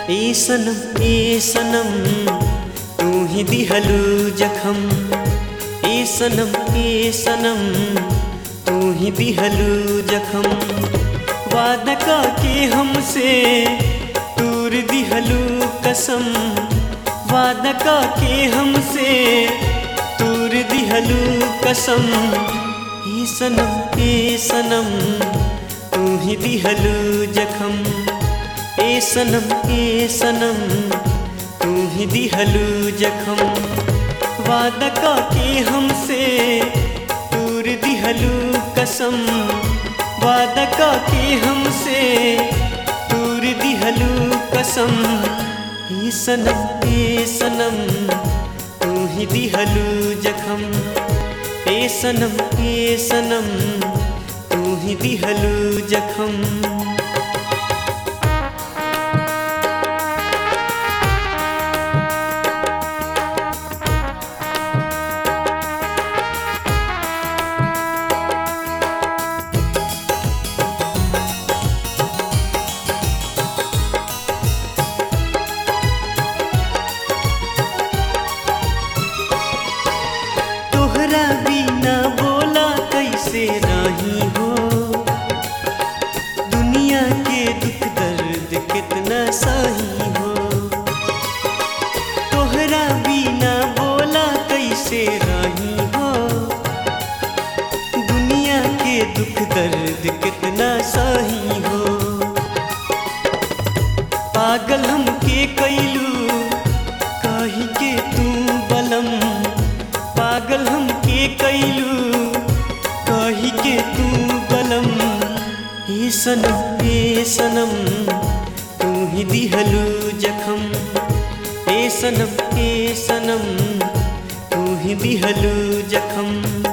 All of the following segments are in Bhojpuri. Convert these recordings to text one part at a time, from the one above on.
ए सनम ए सनम तू ही दिहलू जखम ए सनम ए सनम तू ही दिहलू जखम वादा का के हमसे दूर दिहलू कसम वादा का के हमसे दूर दिहलू कसम ए सनम ए सनम तू ही दिहलू जखम ए सनम ए सनम तू ही दिहलू जखम वादा का के हमसे दूर दिहलू कसम वादा का के हमसे दूर दिहलू कसम ए सनम ए सनम तू ही दिहलू जखम ए सनम ए सनम तू ही दिहलू जखम तोहरा बिना बोला कैसे रही हो दुनिया के दुख दर्द कितना सही हो तोहरा बिना बोला कैसे रही हो दुनिया के दुख दर्द कितना सही हो पागल हमके कैलू कही के तू बलम पागल हमके कैलू कही के तू बलम हे सनम हे सनम तू ही दिहलू जखम हे सनम हे सनम तू ही दिहलू जखम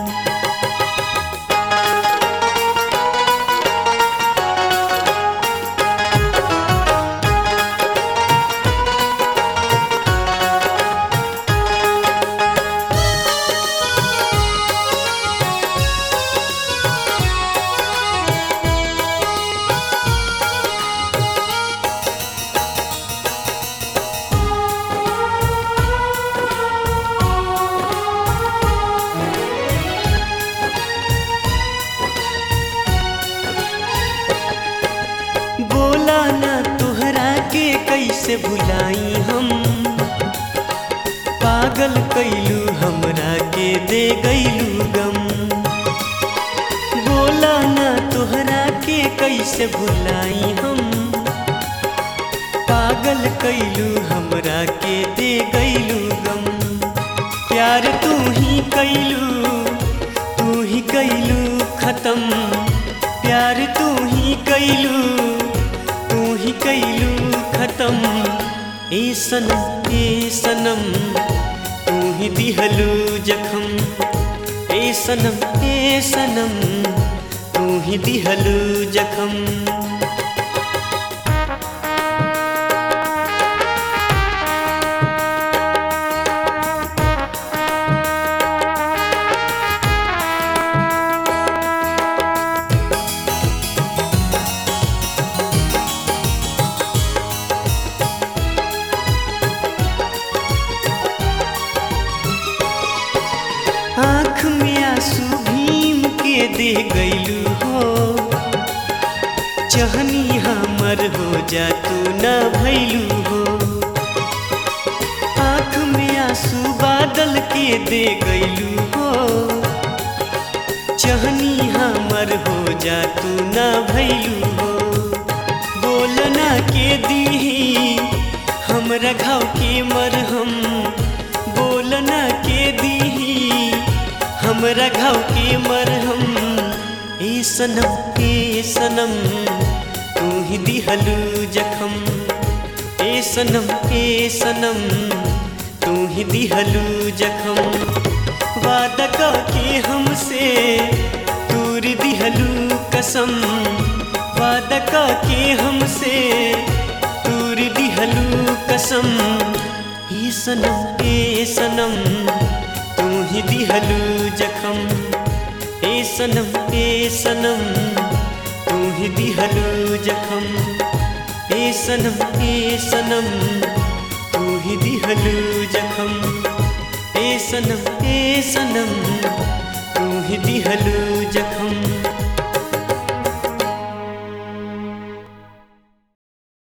बोला ना तोहरा के कैसे भुलाई हम पागल कैलू हमरा के दे गैलू गम बोला ना तोहरा के कैसे भुलाई हम पागल कैलू हमरा के दे गैलू गम प्यार तू ही कैलू तू ही कैलू खत्म प्यार तू ही कैलू तू ही कैलू खत्म ए सनम ए सनम तू ही दिहलू जखम ए सनम ए सनम तू ही दिहलू जखम आँख में आंसू भीम के दे गैलू हो चहनी हमर हो जा तू न भैलू हो आँख में आंसू बादल के दे गैलू हो चहनी हमर हो जा तू न भैलू हो बोलना के दीही हमरा घाव के मरहम बोलना के दीही हमरा घाव के मरहम ए सनम ए सनम तू ही दिहलू जखम ए सनम ए सनम तू ही दिहलू जखम वादा का के हमसे दूर दिहलू कसम वादा का के हमसे दूर दिहलू कसम ए सनम ए सनम तू ही दिहलू जखम ए सनम ए सनम तू ही दिहलू जखम ए सनम ए सनम तू ही दिहलू जखम ए सनम ए सनम तू ही दिहलू जखम